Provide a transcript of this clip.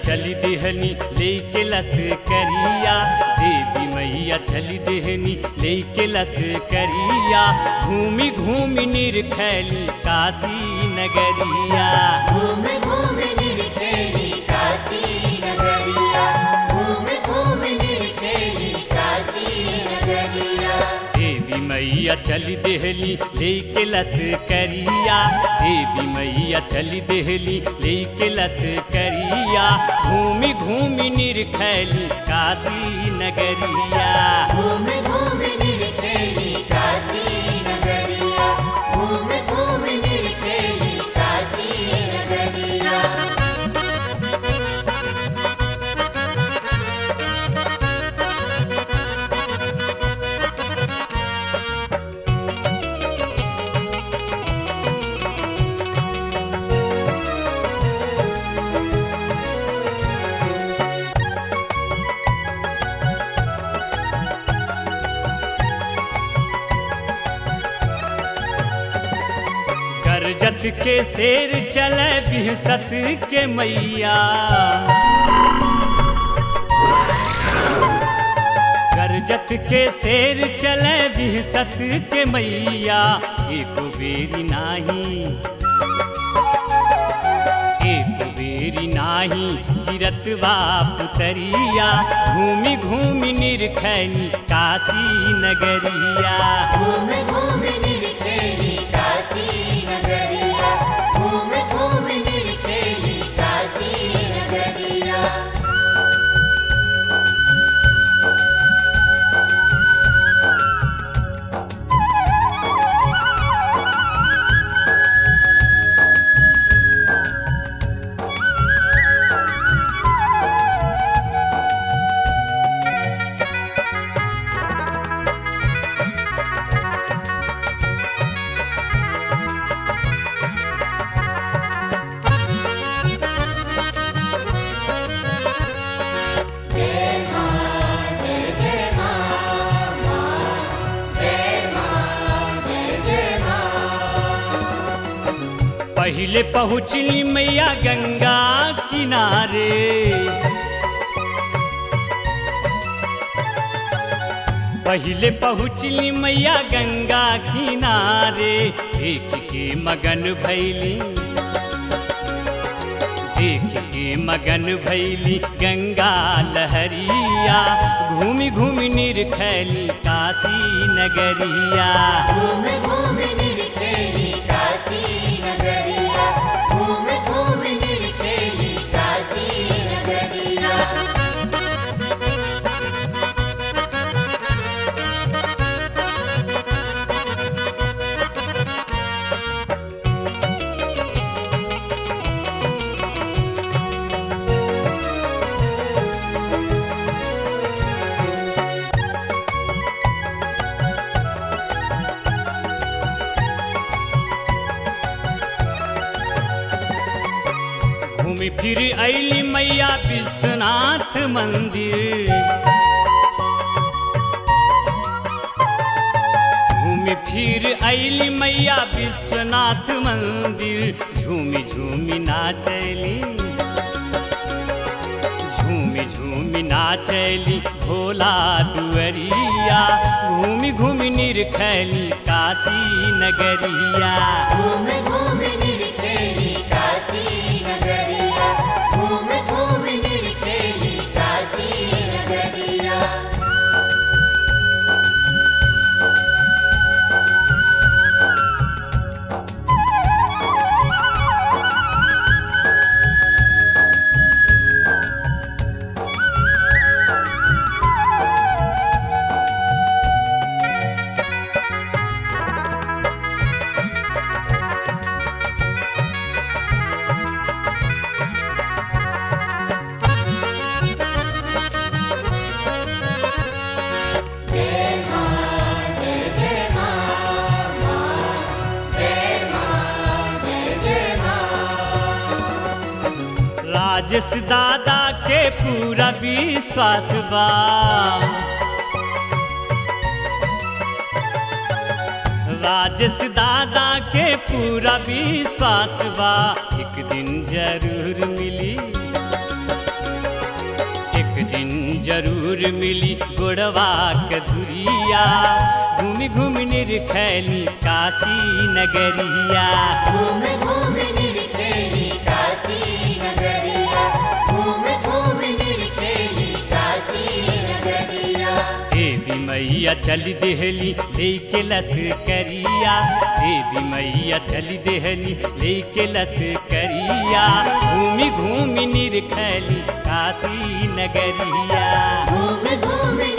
चली देहनी लेके लस करिया देवी मैया चली देहनी लेके लस करिया घूमी घूमी निरखैली काशी नगरिया घूम घूम निरखेली काशी नगरिया घूम घूम निरखेली काशी नगरिया देवी मैया चली देहली लेके लस करिया देवी मैया चली देहली लेके लस करिया घूमी घूमी निरखैली काशी नगरिया घूम घूम निरखेली काशी नगरिया घूम घूम निरखेली काशी नगरिया करजत के शेर चले बिहसत के मैया करजत के शेर चले बिहसत के मैया एक बेरी नाही एक बेरी नाही गिरत बाप तरिया घूमी घूमी निरखैनी काशी नगरिया घूम घूम निरखेली काशी नगरिया घूम घूम निरखेली काशी नगरिया पहले पहुँचली मैया गंगा किनारे पहले पहुँचली मैया गंगा किनारे देख के मगन भैली देख के मगन भैली गंगा लहरिया घूमी घूमी निरखैली काशी नगरिया घूम घूम निरखेली काशी नगरिया घूम घूम निरखेली काशी नगरिया घूमी फिर अली मैया विश्वनाथ मंदिर घूमी फिर अली मैया विश्वनाथ मंदिर झूमी झूमी नाचली झूमी झूमी नाचली भोला दुअरिया घूमी घूमी निरखैली काशी नगरिया घूम घूम निरखेली काशी नगरिया घूम घूम निरखेली काशी नगरिया राजेश दादा के पूरा विश्वास बा राजेश दादा के पूरा विश्वास बा एक दिन जरूर मिली जरूर मिली गोड़वा के धुरिया घूमि घूमि निरखैली काशी नगरिया घूम घूम निरखेली काशी नगरिया घूम घूम निरखेली काशी नगरिया देवी मैया चली देहली लेके लस करिया देवी मैया चली देहली लेके लस करिया घूमि घूमि निरखैली काशी नगरिया घूम घूम